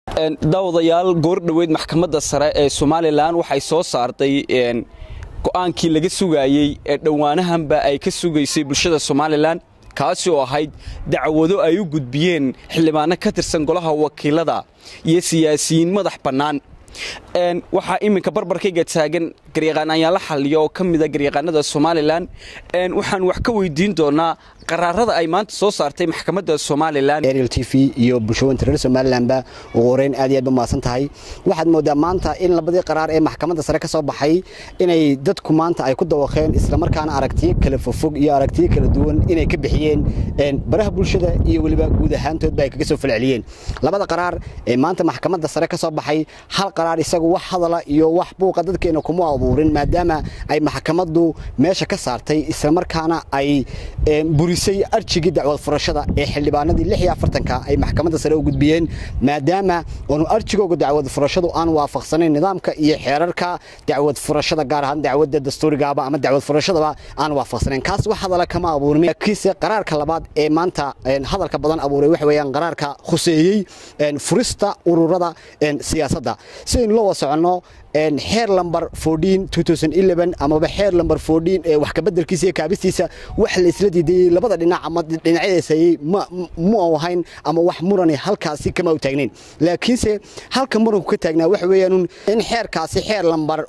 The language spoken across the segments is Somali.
daawadayaal goor dhoweyd maxkamadda sare ee somalilan waxay soo saartay go'aankii laga sugaayey ee dhowaanahanba ay ka sugaysay bulshada somalilan kaasi oo ahayd dacwado ay u gudbiyeen xildhibaano ka tirsan golaha wakiilada iyo siyaasiyiin madax bannaan waxaa iminka barbarkayga taagan garyaqaan ayaala xalliya oo ka mida garyaqaanada somalilan waxaan wax ka weydiin doonaa qaraarada ay maanta soo saartay maxkamadda somalilan ariel t v iyo bulshooyinka reer somalilanba ugu horeyn aad iyo aad ba mahadsan tahay waxaad moodaa maanta in labadii qaraar ee maxkamadda sare ka soo baxay inay dadku maanta ay ku dawaqeen islamarkaana aragtiyo kala fofog iyo aragtiyo kala duwan inay ka bixiyeen baraha bulshada iyo weliba guud ahaantoodba ay kaga soo falceliyeen labada qaraar ee maanta maxkamadda sare ka soo baxay hal qaraar isagu wax hadala iyo wax buuqa dadkeena kuma abuurin maadaama ay maxkamaddu meesha ka saartay islamarkaana ay burisay arjigii dacwad furashada ee xildhibaanadii lix iyo afartanka ay maxkamadda sare u gudbiyeen maadaama oonu arjigooga dacwad furashadu aan waafaqsanayn nidaamka iyo xeerarka dacwad furashada gaar ahaan dacwadda dastuurigaaba ama dacwad furashadaba aan waafaqsanayn kaas wax hadala kama abuurin laakiinse qaraarka labaad ee maanta hadalka badan abuuray waxa weeyaan qaraarka khuseeyey furista ururada siyaasadda sidaynu la wada soconno xeer lamber amaba xeer lamber ee wax kabeddelkiisa iyo kaabistiisa wax la isla diidayey labada dhinac ama dhinacyadaysayey mu ahayn ama wax murani halkaasi kama u taagnayn laakiinse halka muranku ka taagnaa waxa weeyaan in xeerkaasi xeer lamber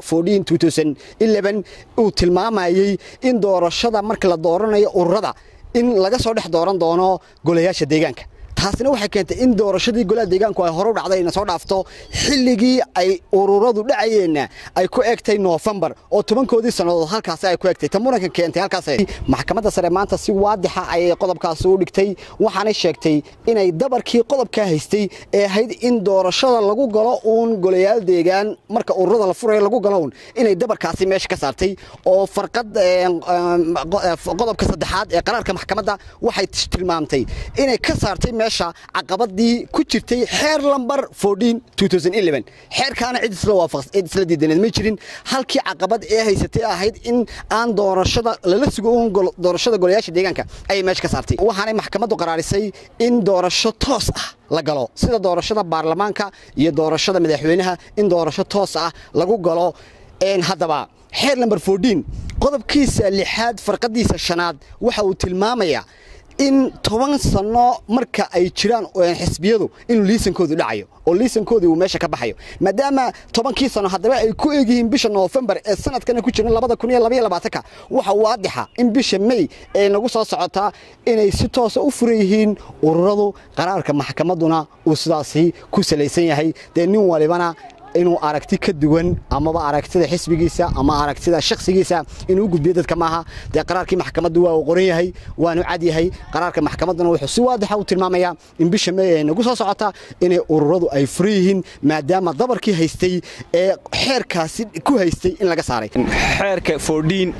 uu tilmaamayey in doorashada marka la dooranayo ururada in laga soo dhex dooran doono golayaasha deegaanka taasina waxay keentay in doorashadii golaha deegaanku ay hore u dhacday ina soo dhaafto xilligii ay ururadu dhacayeenna ay ku egtay noofembar oo tobankoodii sannadood halkaasi ay ku egtay ta muranka keentay halkaas maxkamadda sare maanta si waadixa ayay qodobkaasi u dhigtay waxaanay sheegtay inay dabarkii qodobkaa haystay ee ahayd in doorashada lagu galo uun golayaal deegaan marka ururada la furayo lagu galo uun inay dabarkaasi meesha ka saartay oo farqad qodobka saddexaad ee qaraarka maxkamadda waxay tilmaamtay inay ka saartay caqabadii ku jirtay xeer lamber xeerkaana cid isla diidaneed ma jirin halkii caqabad ee haysatay ahayd in aan doorashada lala sugo doorashada golayaasha deegaanka ayay meesha ka saartay waxaanay maxkamaddu qaraarisay in doorasho toos ah la galo sida doorashada baarlamaanka iyo doorashada madaxweynaha in doorasho toos ah lagu galo haddaba xeer lamber qodobkiisa lixaad farqadiisa shanaad waxa uu tilmaamayaa in toban sano marka ay jiraan xisbiyadu inuu liisankoodu dhacayo oo liisankoodii uu meesha ka baxayo maadaama tobankii sano haddaba ay ku egyihiin bisha noofembar ee sanadkana ku jiran labada kun iyo labaiyo labaatanka waxa waadixa in bisha may ee nagu soo socotaa inay si toosa u furan yihiin ururadu qaraarka maxkamadduna uu sidaasi ku salaysan yahay dee nin walibana inuu aragti ka duwan amaba aragtida xisbigiisa ama aragtida shakhsigiisa inuu u gudbiyo dadka maaha dee qaraarkii maxkamaddu waa uu qoran yahay waanu cad yahay qaraarka maxkamadduna wuxuu si waadixa u tilmaamayaa in bisha may ay nagu soo socota inay ururadu ay furan yihiin maadaama dabarkii haystay ee xeerkaasi ku haystay in laga saaray xeerka fordhiin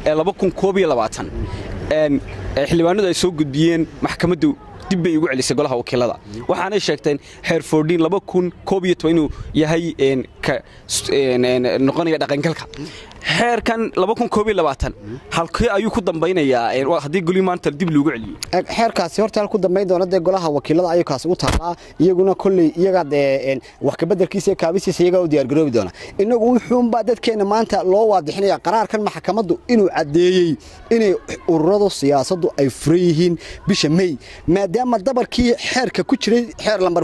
ee xildhibaanadu ay soo gudbiyeen maxkamaddu dib bay ugu celisay golaha wakiilada waxaanay sheegteen xeer fordhiin inuu yahay noqonaya dhaqangalka xeerkan halkee ayuu ku dambaynayaa haddii goli maanta dib loogu celiyo xeerkaasi horta hal ku dambayn doona dee golaha wakiilada ayuu kaasi u taallaa iyaguna kolley iyagaa dee wax kabeddelkiisa iyo kaabistiisa iyagaa u diyaargaroobi doona innagu wuxuunbaa dadkeenna maanta loo waadixinaya qaraarkan maxkamaddu inuu caddeeyey inay ururadu siyaasaddu ay furan yihiin bisha may maadaama dabarkii xeerka ku jiray xeer lamber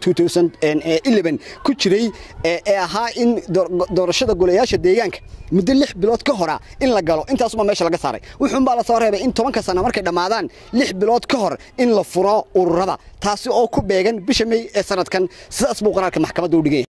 ku jiray ee ahaa in doorashada golayaasha deegaanka muddo lix bilood ka hora in la galo intaasuma meesha laga saaray wuxuunbaa la soo reebay in tobanka sana markay dhammaadaan lix bilood ka hor in la furo ururada taasi oo ku beegan bisha may ee sanadkan sidaas buu qaraarka maxkamadda u dhigay